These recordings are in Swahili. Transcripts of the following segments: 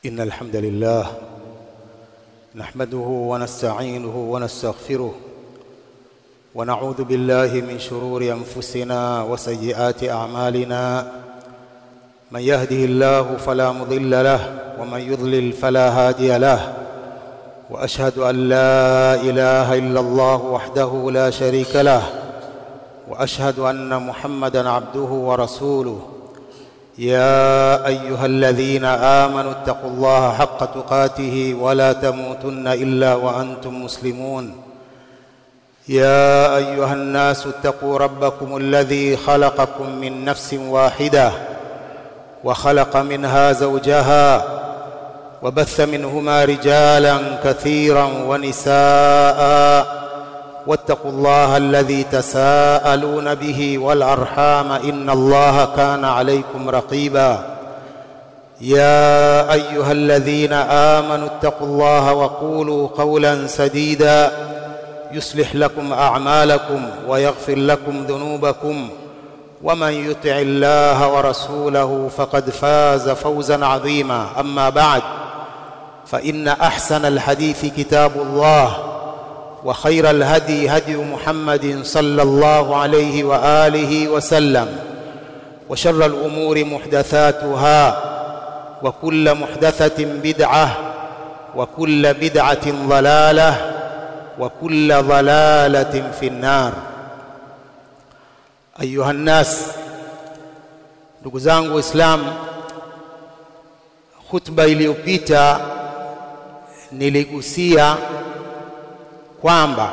إن الحمد لله نحمده ونستعينه ونستغفره ونعوذ بالله من شرور أنفسنا وسيئات أعمالنا من يهده الله فلا مضل له ومن يضلل فلا هادي له وأشهد أن لا إله إلا الله وحده لا شريك له وأشهد أن محمدا عبده ورسوله يا ايها الذين امنوا اتقوا الله حق تقاته ولا تموتن الا وانتم مسلمون يا ايها الناس اتقوا ربكم الذي خلقكم من نفس واحده وخلق منها زوجها وبث منهما رجالا كثيرا ونساء واتقوا الله الذي تساءلون به والارحام ان الله كان عليكم رقيبا يا ايها الذين امنوا اتقوا الله وقولوا قولا سديدا يصلح لكم اعمالكم ويغفر لكم ذنوبكم ومن يطع الله ورسوله فقد فاز فوزا عظيما اما بعد فان احسن الحديث كتاب الله وخير الهدي هدي محمد صلى الله عليه واله وسلم وشر الامور محدثاتها وكل محدثه بدعه وكل بدعه ضلاله وكل ضلاله في النار ايها الناس ndugu zangu waislamu khutba iliyopita niligusia kwamba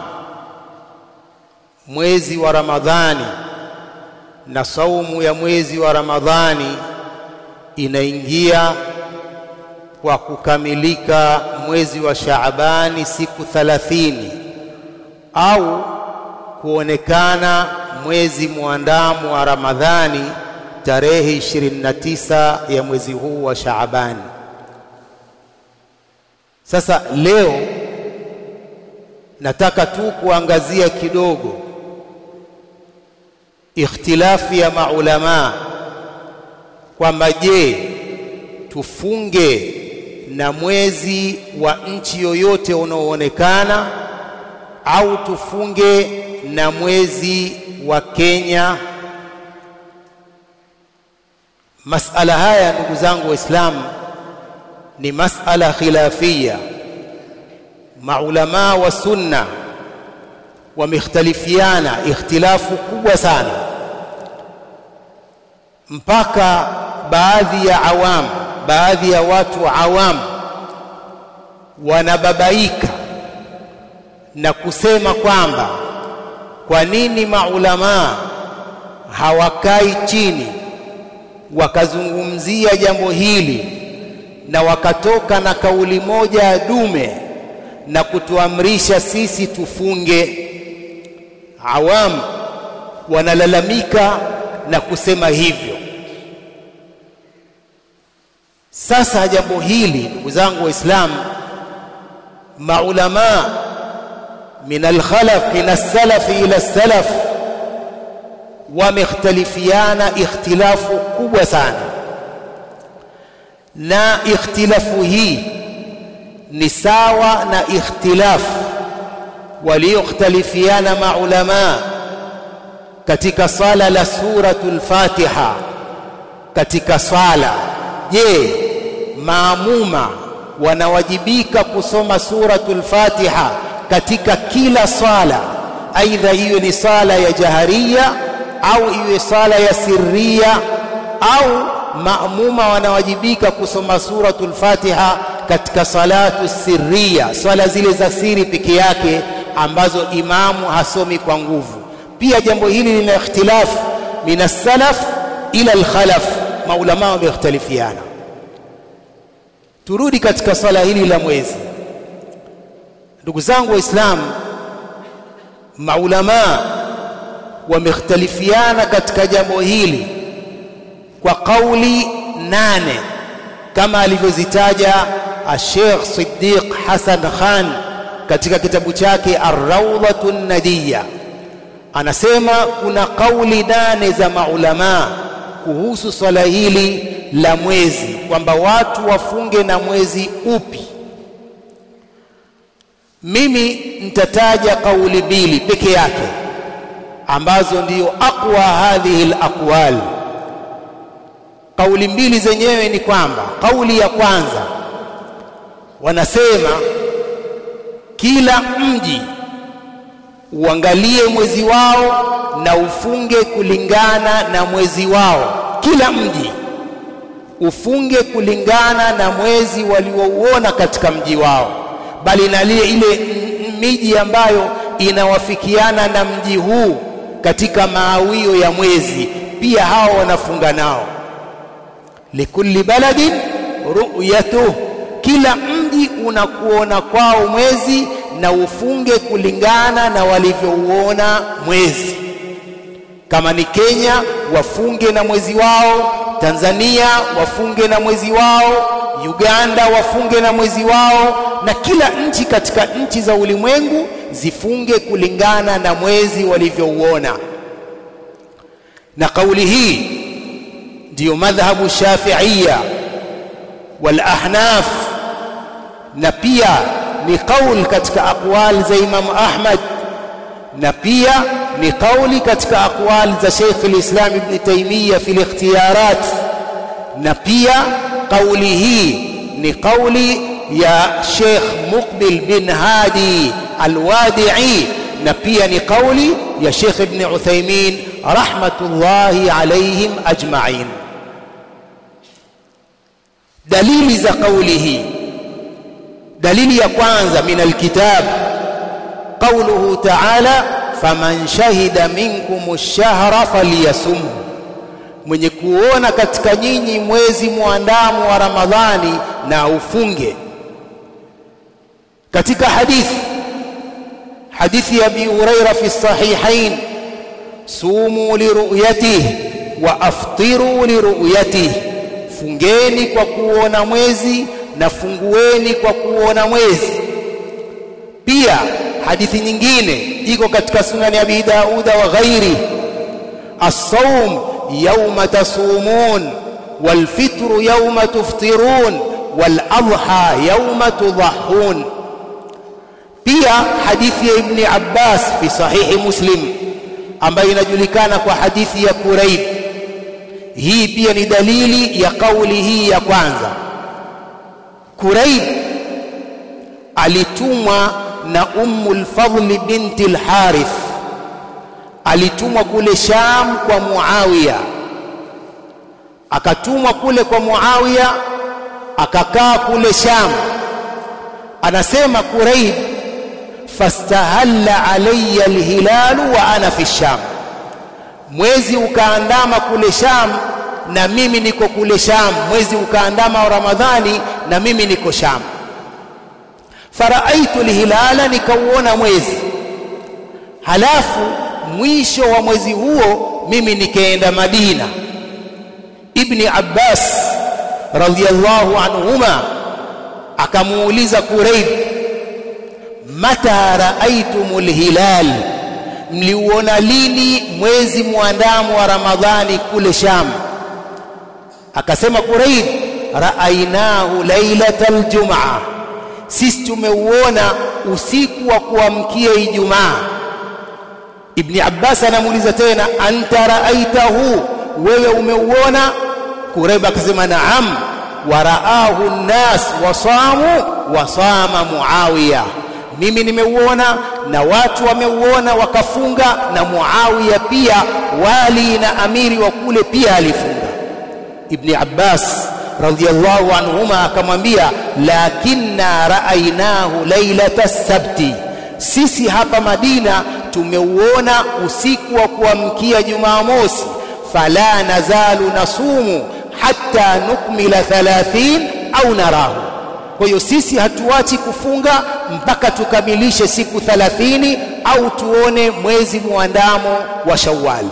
mwezi wa Ramadhani na saumu ya mwezi wa Ramadhani inaingia kwa kukamilika mwezi wa Shaabani siku thalathini au kuonekana mwezi muandamo wa Ramadhani tarehe 29 ya mwezi huu wa Shaabani. Sasa leo nataka tu kuangazia kidogo ikhtilafi ya maulama kwamba je tufunge na mwezi wa nchi yoyote unaoonekana au tufunge na mwezi wa Kenya masala haya ndugu zangu waislamu ni masala khilafia maulama wa sunna wamekhtalifiana ikhtilafu kubwa sana mpaka baadhi ya awam baadhi ya watu awam wanababaika na kusema kwamba kwa nini maulama hawakai chini wakazungumzia jambo hili na wakatoka na kauli moja ya dume na kutuamrisha sisi tufunge. Awam wanalalamika na kusema hivyo. Sasa jambo hili ndugu zangu Waislamu, maulama min alkhalaf min alsalaf ila salaf wamekhtalifiana ikhtilafu kubwa sana, na ikhtilafu hii ni sawa na ikhtilaf waliokhtalifiana maulama katika sala la suratul Fatiha katika sala je maamuma wanawajibika kusoma suratul Fatiha katika kila sala aidha hiyo ni sala ya jaharia au iwe sala ya sirria au maamuma wanawajibika kusoma suratul Fatiha katika salatu sirria, swala zile za siri peke yake ambazo imamu hasomi kwa nguvu. Pia jambo hili lina ikhtilafu min as-salaf ila al-khalaf, maulama wamekhtalifiana. Turudi katika swala hili la mwezi. Ndugu zangu Waislamu, maulama wamekhtalifiana katika jambo hili kwa kauli nane kama alivyozitaja Sheikh Siddiq Hassan Khan katika kitabu chake Ar-Rawdatun Nadiya anasema kuna kauli nane za maulama kuhusu swala hili la mwezi kwamba watu wafunge na mwezi upi mimi nitataja kauli mbili peke yake ambazo ndiyo aqwa hadhihi alaqwal kauli mbili zenyewe ni kwamba kauli ya kwanza wanasema kila mji uangalie mwezi wao na ufunge kulingana na mwezi wao kila mji ufunge kulingana na mwezi waliouona katika mji wao bali na ile ile miji ambayo inawafikiana na mji huu katika maawio ya mwezi pia hao wanafunga nao likulli baladin ru'yatuh kila mji unakuona kwao mwezi na ufunge kulingana na walivyouona mwezi kama ni Kenya wafunge na mwezi wao Tanzania wafunge na mwezi wao Uganda wafunge na mwezi wao na kila nchi katika nchi za ulimwengu zifunge kulingana na mwezi walivyouona na kauli hii ndiyo madhhabu shafiia wal ahnaf na pia ni kauli katika aqwal za Imam Ahmad na pia ni kauli katika aqwal za Sheikh al-Islam Ibn Taymiyyah fi al-ikhtiyarat na pia kauli hii ni kauli ya Sheikh Muqbil bin Hadi al-Wadi'i na pia ni kauli ya Sheikh Ibn Uthaymeen rahmatullahi alayhim ajma'in dalili za kauli hii dalili ya kwanza min alkitab qawluhu ta'ala faman shahida minkum ash-shahra falyasum mwenye kuona katika nyinyi mwezi muandamo wa ramadhani na ufunge katika hadithi hadithi ya abi huraira fi sahihain sumu liruyatihi wa aftiru liruyatihi fungeni kwa kuona mwezi na fungueni kwa kuona mwezi pia hadithi nyingine iko katika sunani ya Abi Dauda wa ghairi as-sawm yawma tasumun wal fitru yawma tuftirun wal adha yawma tudhahun pia hadithi ya Ibn Abbas fi sahihi Muslim ambayo inajulikana kwa hadithi ya Quraib hii pia ni dalili ya kauli hii ya kwanza Quraib alitumwa na Ummul Fadl binti al-Harith alitumwa kule Sham kwa Muawiya akatumwa kule kwa Muawiya akakaa kule Sham anasema Quraib fastahalla alayya al-hilal wa ana fi Sham mwezi ukaandama kule Sham na mimi niko kule Sham mwezi ukaandama wa Ramadhani na mimi niko Sham faraaitu alhilala nikauona mwezi halafu mwisho wa mwezi huo mimi nikaenda Madina Ibni Abbas radhiyallahu anhuma akamuuliza Quraib mata raaitumul hilal mliuona lini mwezi muandamo wa Ramadhani kule Sham akasema Quraib raainahu lailatal jumaa sisi tumeuona usiku wa kuamkia Ijumaa Ibni Abbas anamuuliza tena anta raaitahu wewe umeuona Quraib akasema naam waraahu nnas wasamu wasama Muawiya mimi nimeuona na watu wameuona wakafunga na Muawiya pia wali na amiri wa kule pia alifunga Ibni Abbas radhiyallahu anhuma akamwambia lakinna raainahu lailata sabti sisi hapa Madina tumeuona usiku wa kuamkia Jumamosi fala nazalu nasumu hatta nukmila 30 au narahu kwa hiyo sisi hatuachi kufunga mpaka tukamilishe siku 30 au tuone mwezi muandamo wa Shawwal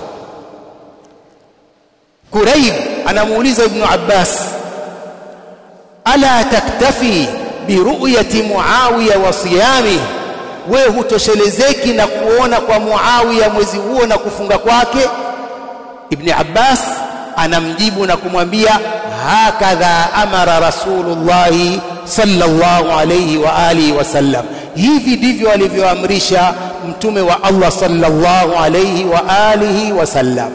Quraib anamuuliza Ibn Abbas ala taktafi biruyati Muawiya wa siyami wewe hutoshelezeki na kuona kwa Muawiya mwezi huo na kufunga kwake Ibn Abbas anamjibu na kumwambia hakadha amara rasulullahi sallallahu alayhi wa alihi wasallam hivi ndivyo alivyoamrisha mtume wa Allah sallallahu alayhi wa alihi wasallam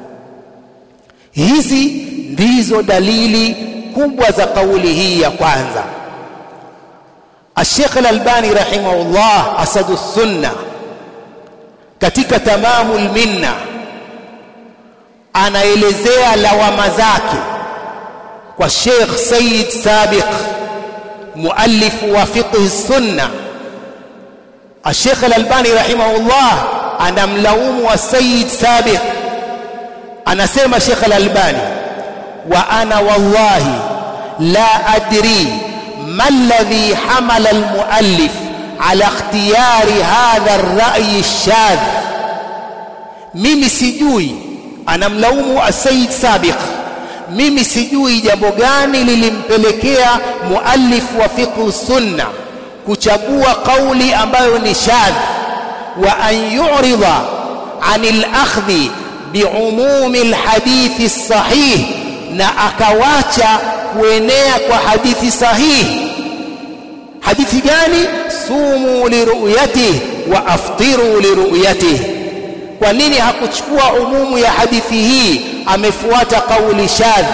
hizi ndizo dalili kubwa za kauli hii ya kwanza Sheikh Al-Albani rahimahullah asadu sunna katika tamamul minna anaelezea lawama zake kwa Sheikh Said Sabiq muallifu wa fiqh sunna Sheikh Al-Albani rahimahullah anamlaumu wa Said Sabiq anasema Sheikh Al-Albani wa ana wallahi la adri ma alladhi hamala al-muallif ala ikhtiyari hadha ar-ra'y ash-shadh mimi sijui anamlaumu Said Sabiq mimi sijui jambo gani lilimpelekea muallif wa fiqh sunna kuchagua kauli ambayo ni shadh wa an yu'rida anil akhdhi biumumi alhadithi sahih na akawacha kuenea kwa hadithi sahihi hadithi gani sumu liruyatihi wa aftiru liruyatihi kwa nini hakuchukua umumu ya hadithi hii amefuata kauli shadh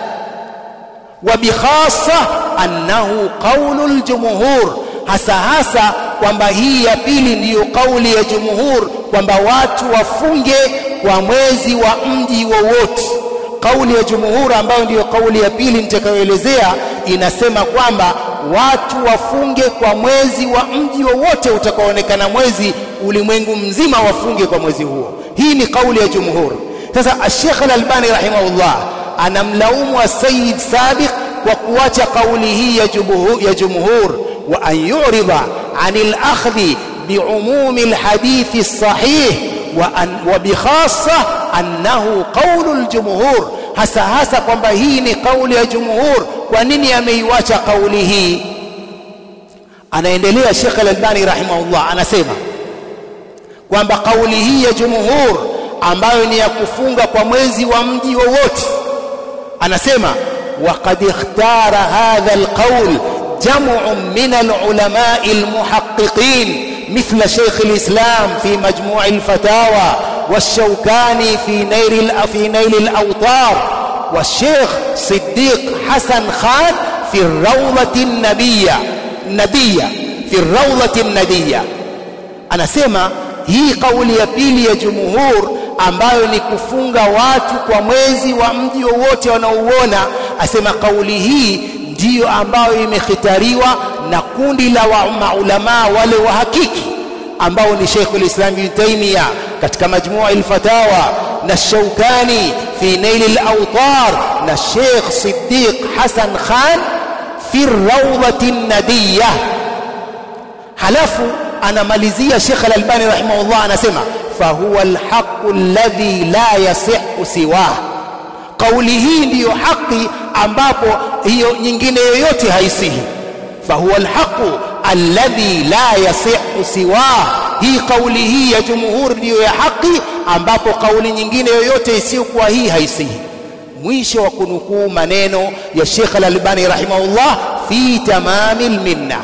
wa bikhassa annahu qaulul jumhur hasa hasa kwamba hii ya pili ndiyo kauli ya jumhur kwamba watu wafunge kwa mwezi wa mji wowote kauli ya jumhur ambayo ndiyo kauli ya pili nitakayoelezea inasema kwamba watu wafunge kwa mwezi wa mji wowote utakaoonekana mwezi ulimwengu mzima wafunge kwa mwezi huo hii ni kauli ya jumhur sasa Sheikh Al-Albani rahimahullah anamlaumu Sayyid Sabiq kwa kuacha kauli hii ya jumhur ya jumhur wa an yu'rida anil akhdhi biumumi alhadithi as-sahih wa an wa bikhassa annahu qawlul jumhur hasa hasa kwamba hii ni kauli ya jumhur kwa nini ameiacha kauli hii anaendelea Sheikh Al-Albani rahimahullah anasema kwamba kauli hii ya jumhur ambayo ni ya kufunga kwa mwezi wa mji wowote anasema وقد اختار هذا القول جمع من العلماء المحققين مثل شيخ الإسلام في مجموع الفتاوى والشوكاني في نيل في نيل الأوطار والشيخ صديق حسن خان في الروضة النبية النبية في الروضة الندية أنا سمع hii kauli ya pili ya jumhur ambayo ni kufunga watu kwa mwezi wa mji wowote wanaouona asema kauli hii ndiyo ambayo imekhitariwa na kundi la wa maulamaa wale wa hakiki ambao ni Sheikh al-Islam Ibn Taymiyyah katika majmua al-fatawa na Shawkani fi Nail al-Awtar na Sheikh Siddiq Hassan Khan fi rawdati an-nadiyah halafu anamalizia Sheikh Al-Albani rahimahullah anasema fahuwa alhaqu alladhi la yasihu siwah kauli hii ndiyo haki ambapo hiyo nyingine yoyote haisihi fahuwa alhaqu alladhi la yasihu siwah hii kauli hii ya jumhur ndiyo ya haki ambapo kauli nyingine yoyote isiyokuwa hii haisihi mwisho wa kunukuu maneno ya Sheikh Al-Albani rahimahullah fi tamamil minna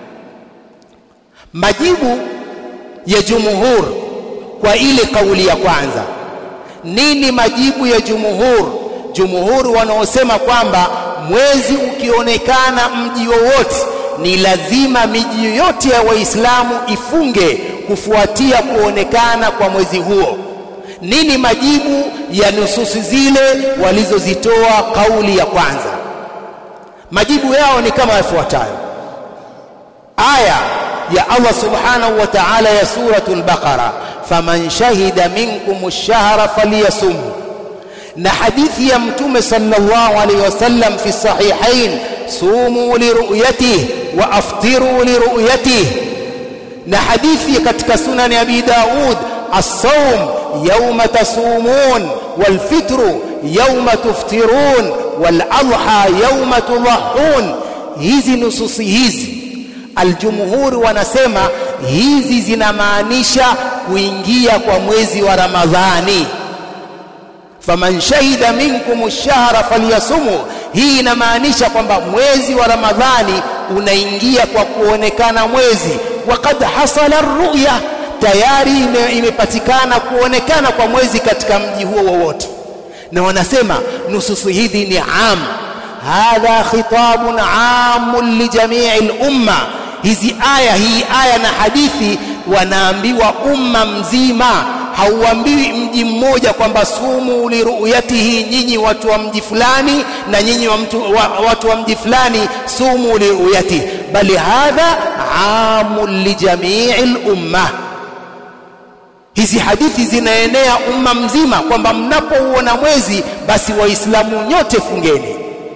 majibu ya jumhur kwa ile kauli ya kwanza nini majibu ya jumhur jumhur wanaosema kwamba mwezi ukionekana mji wowote ni lazima miji yoyote ya waislamu ifunge kufuatia kuonekana kwa mwezi huo nini majibu ya nususi zile walizozitoa kauli ya kwanza majibu yao ni kama yafuatayo aya ya Allah subhanahu wa ta'ala ya suratul baqara faman shahida minkum ash-shahra falyasum na hadithi ya mtume sallallahu alayhi wasallam fi sahihain sumu liruyatihi wa aftiru liruyatihi na hadithi katika sunani abi daud as-sawm yawma tasumun wal fitru yawma tuftirun wal adha yawma tudhahun hizi nususi hizi aljumhuri wanasema hizi zinamaanisha kuingia kwa mwezi wa Ramadhani faman shahida minkum ash-shahra falyasumu hii inamaanisha kwamba mwezi wa Ramadhani unaingia kwa kuonekana mwezi waqad hasala ruya tayari ime, imepatikana kuonekana kwa mwezi katika mji huo wowote na wanasema nususu hizi ni am hadha khitabun amun lijamii lumma hizi aya hii aya na hadithi wanaambiwa umma mzima hauambiwi mji mmoja kwamba sumu liruyatihi nyinyi watu wa mji fulani na nyinyi wa mtu, wa, watu wa mji fulani sumu liruyatihi bali hadha amun lijamii lumma hizi hadithi zinaenea umma mzima kwamba mnapouona mwezi basi waislamu nyote fungeni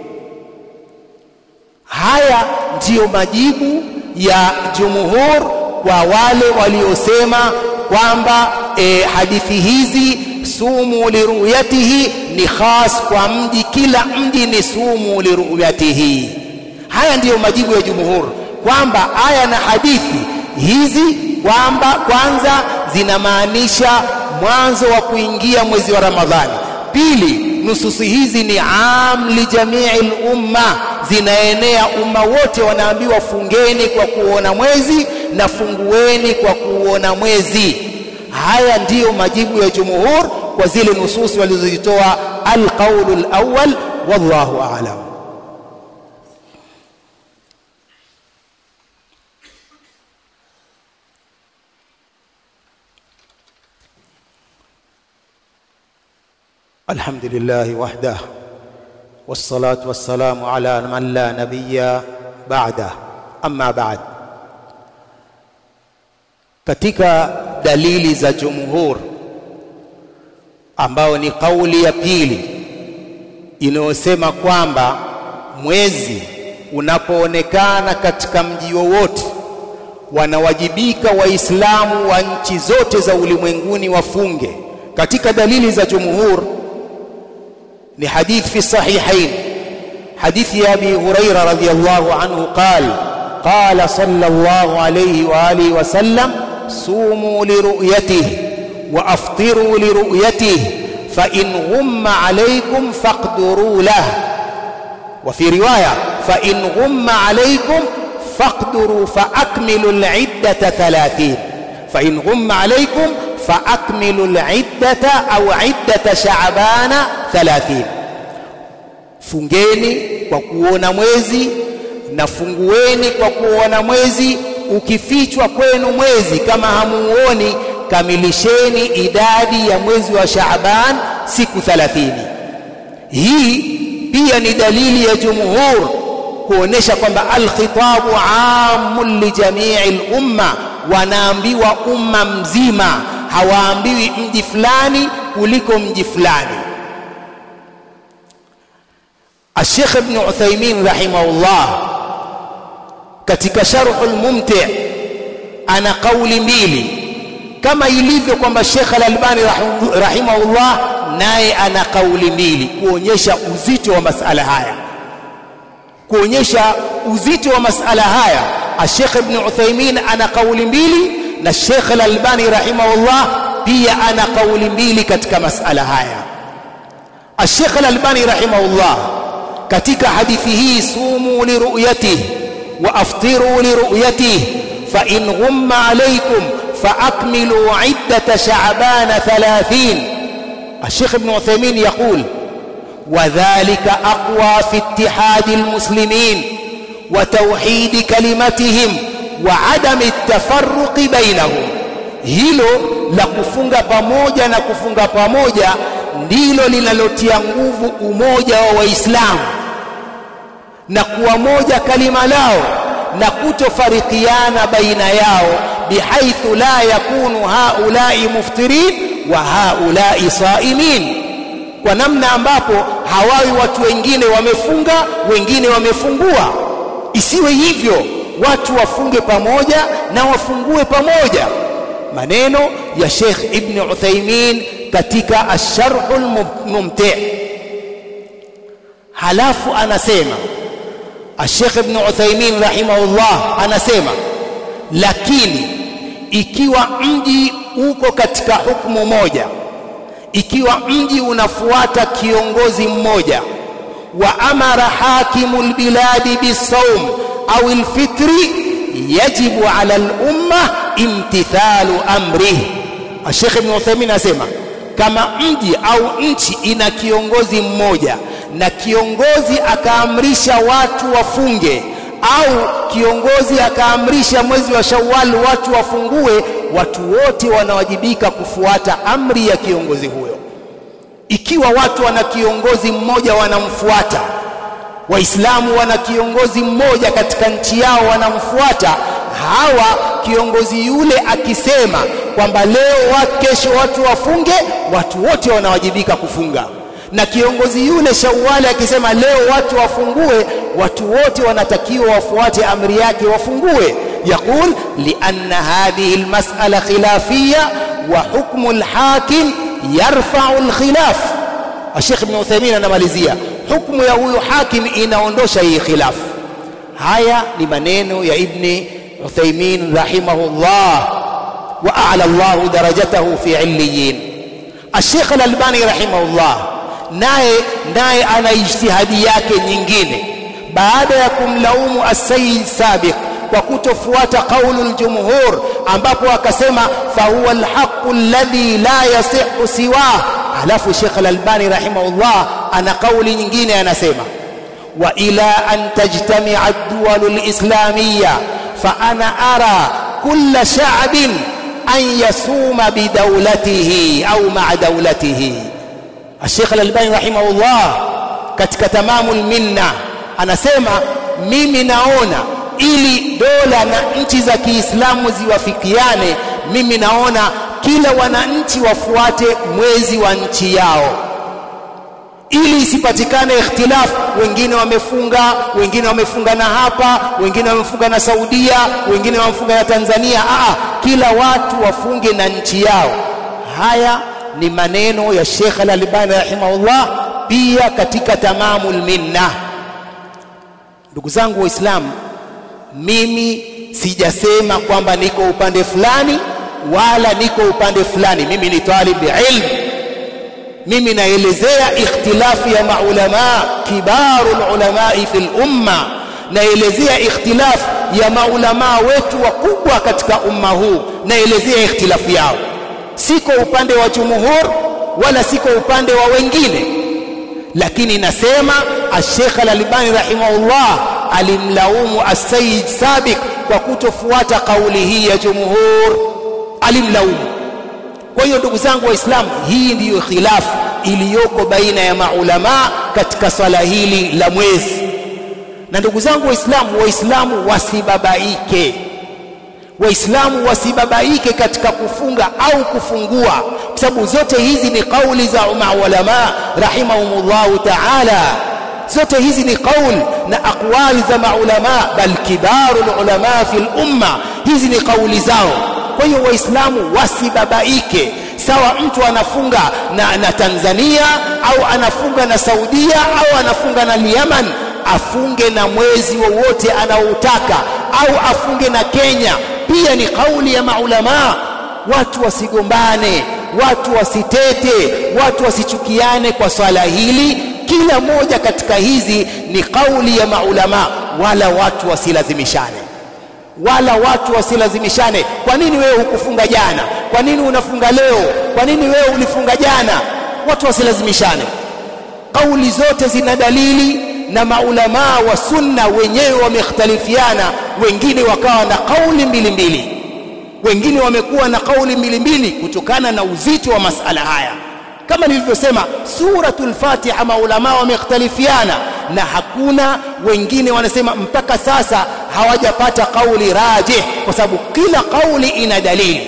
haya ndiyo majibu ya jumhur kwa wale waliosema kwamba e, hadithi hizi sumu liruyatihi ni khas kwa mji kila mji ni sumu liruyatihi haya ndiyo majibu ya jumhur kwamba aya na hadithi hizi kwamba kwanza zinamaanisha mwanzo wa kuingia mwezi wa Ramadhani. Pili, nususi hizi ni am li jamii umma, zinaenea umma wote, wanaambiwa fungeni kwa kuona mwezi na fungueni kwa kuona mwezi. Haya ndiyo majibu ya jumhur kwa zile nususi walizozitoa alqaulu alawwal, wallahu a'lam. الحمد لله وحده والصلاة والسلام على من لا نبي بعده أما بعد katika dalili za jumhur ambao ni kauli ya pili inayosema kwamba mwezi unapoonekana katika mji wowote wanawajibika waislamu wa nchi zote za ulimwenguni wafunge katika dalili za jumhur ni hadith fi sahihain حديث أبي هريرة رضي الله عنه قال قال صلى الله عليه وآله وسلم صوموا لرؤيته وأفطروا لرؤيته فإن غم عليكم فاقدروا له وفي رواية فإن غم عليكم فاقدروا فأكملوا العدة ثلاثين فإن غم عليكم فأكملوا العدة أو عدة شعبان ثلاثين fungeni kwa kuona mwezi na fungueni kwa kuona mwezi ukifichwa kwenu mwezi kama hamuoni kamilisheni idadi ya mwezi wa Shaaban siku 30 hii pia ni dalili ya jumhur kuonesha kwamba alkhitabu amun li jamii lumma wanaambiwa umma mzima hawaambiwi mji fulani kuliko mji fulani الشيخ ابن عثيمين رحمه الله katika sharhul mumti ana kauli mbili kama ilivyo kwamba Sheikh Al-Albani rahimahullah naye ana kauli mbili kuonyesha uzito wa masala haya kuonyesha uzito wa masala haya Sheikh Ibn Uthaymeen ana kauli mbili na Sheikh Al-Albani rahimahullah pia ana kauli mbili katika masala haya Sheikh Al-Albani rahimahullah katika hadithi hii sumu liruyatihi wa aftiru liruyatihi fa in ghumma alaykum fa akmilu iddata sha'ban 30 الشيخ ابن عثيمين يقول وذلك أقوى في اتحاد المسلمين وتوحيد كلمتهم وعدم التفرق بينهم hilo la kufunga pamoja na kufunga pamoja ndilo linalotia nguvu umoja wa waislamu na kuwa moja kalima lao na kutofarikiana baina yao bihaithu la yakunu haulai muftirin wa haulai saimin kwa namna ambapo hawawi watu wengine wamefunga wengine wamefungua isiwe hivyo watu wafunge pamoja na wafungue pamoja maneno ya Sheikh Ibn Uthaymeen katika Ash-Sharhul Mumti' halafu anasema Sheikh Ibn Uthaymeen rahimahullah anasema lakini ikiwa mji uko katika hukumu moja ikiwa mji unafuata kiongozi mmoja وأمر حاكم البلاد بالصوم أو الفطر يجب على الأمة امتثال أمره الشيخ ابن عثيمين asema kama mji au nchi ina kiongozi mmoja na kiongozi akaamrisha watu wafunge au kiongozi akaamrisha mwezi wa Shawwal watu wafungue, watu wote wanawajibika kufuata amri ya kiongozi huyo. Ikiwa watu wana kiongozi mmoja wanamfuata, Waislamu wana kiongozi mmoja katika nchi yao wanamfuata, hawa kiongozi yule akisema kwamba leo wa kesho watu wafunge, watu wote wanawajibika kufunga na kiongozi yule Shawwali akisema leo watu wafungue, watu wote wanatakiwa wafuate amri yake wafungue. Yaqul lianna hadhihi almas'ala khilafiyya wa hukmu alhakim yarfa'u alkhilaf. Sheikh Ibn Uthaymeen anamalizia, hukumu ya huyu hakim inaondosha hii khilaf. Haya ni maneno ya Ibn Uthaymeen rahimahullah wa a'la Allah darajatahu fi illiyin. Sheikh Al-Albani rahimahullah naye naye ana ijtihadi yake nyingine baada ya kumlaumu as-sayyid sabiq kwa kutofuata qaulul jumhur ambapo akasema fahuwa alhaqu alladhi la yasihu siwa alafu Sheikh al-Albani rahimahullah ana kauli nyingine anasema wa ila an tajtami'a ad-duwal al-islamiyya fa ana ara kulla sha'bin an yasuma bidawlatihi au ma'a dawlatihi Sheikh Al-Albani rahimahullah katika tamamul minna anasema mimi naona ili dola na nchi za Kiislamu ziwafikiane mimi naona kila wananchi wafuate mwezi wa nchi yao ili isipatikane ikhtilaf wengine wamefunga wengine wamefunga na hapa wengine wamefunga na Saudia wengine wamefunga na Tanzania aa kila watu wafunge na nchi yao haya ni maneno ya Sheikh Al-Albani rahimahullah pia katika tamamul minna ndugu zangu waislamu mimi sijasema kwamba niko upande fulani wala niko upande fulani mimi ni talib ilm mimi naelezea ikhtilafu ya maulama kibarul ulamai fil umma naelezea ikhtilafu ya maulama wetu wakubwa katika umma huu naelezea ikhtilafu yao siko upande wa jumhur wala siko upande wa wengine lakini nasema Sheikh Al-Albani rahimahullah alimlaumu As-Sayyid Sabiq kwa kutofuata kauli hii ya jumhur alimlaumu kwa hiyo ndugu zangu waislamu hii ndiyo khilafu iliyoko baina ya maulama katika swala hili la mwezi na ndugu zangu waislamu waislamu wasibabaike waislamu wasibabaike katika kufunga au kufungua kwa sababu zote hizi ni kauli za maulama rahimahumullahu ta'ala zote hizi ni kauli na aqwali za maulama bal kibarul ulama fil umma hizi ni kauli zao kwa hiyo waislamu wasibabaike sawa mtu anafunga na, na Tanzania au anafunga na Saudia au anafunga na Yemen afunge na mwezi wowote anaoutaka au afunge na Kenya pia ni kauli ya maulama watu wasigombane watu wasitete watu wasichukiane kwa swala hili kila moja katika hizi ni kauli ya maulama wala watu wasilazimishane wala watu wasilazimishane kwa nini wewe hukufunga jana kwa nini unafunga leo kwa nini wewe ulifunga jana watu wasilazimishane kauli zote zina dalili na maulamaa wa sunna wenyewe wamekhtalifiana wengine wakawa na kauli mbili mbili wengine wamekuwa na kauli mbili mbili kutokana na uzito wa masala haya kama nilivyosema suratul fatiha maulamaa wamekhtalifiana na hakuna wengine wanasema mpaka sasa hawajapata kauli rajih kwa sababu kila kauli ina dalili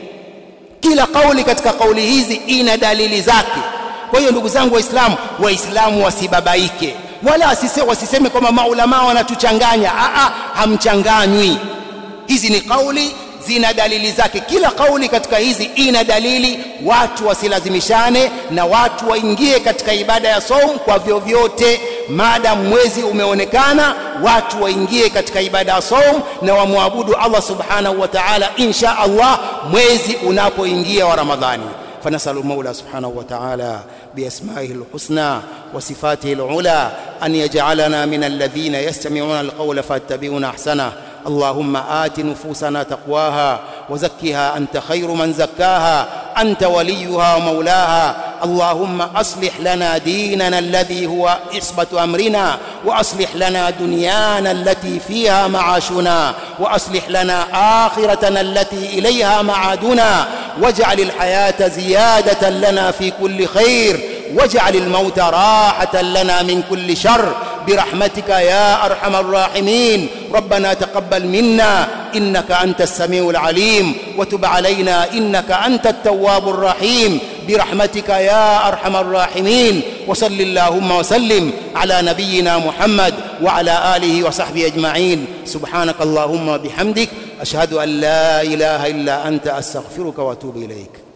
kila kauli katika kauli hizi ina dalili zake kwa hiyo ndugu zangu waislamu waislamu wasibabaike wala wasise, wasiseme kwamba maulama wanatuchanganya a hamchanganywi hizi ni kauli zina dalili zake kila kauli katika hizi ina dalili watu wasilazimishane na watu waingie katika ibada ya saum kwa vyovyote maadamu mwezi umeonekana watu waingie katika ibada ya saum na wamwabudu Allah subhanahu wa ta'ala insha Allah mwezi unapoingia wa Ramadhani فنسأل المولى سبحانه وتعالى بأسمائه الحسنى وصفاته العلى أن يجعلنا من الذين يستمعون القول فاتبعون أحسنه اللهم آت نفوسنا تقواها وزكها أنت خير من زكاها أنت وليها ومولاها اللهم أصلح لنا ديننا الذي هو عصبة أمرنا وأصلح لنا دنيانا التي فيها معاشنا وأصلح لنا آخرتنا التي إليها معادنا واجعل الحياة زيادة لنا في كل خير واجعل الموت راحة لنا من كل شر برحمتك يا أرحم الراحمين ربنا تقبل منا إنك أنت السميع العليم وتب علينا إنك أنت التواب الرحيم برحمتك يا أرحم الراحمين وصل اللهم وسلم على نبينا محمد وعلى آله وصحبه أجمعين سبحانك اللهم وبحمدك أشهد أن لا إله إلا أنت أستغفرك وأتوب إليك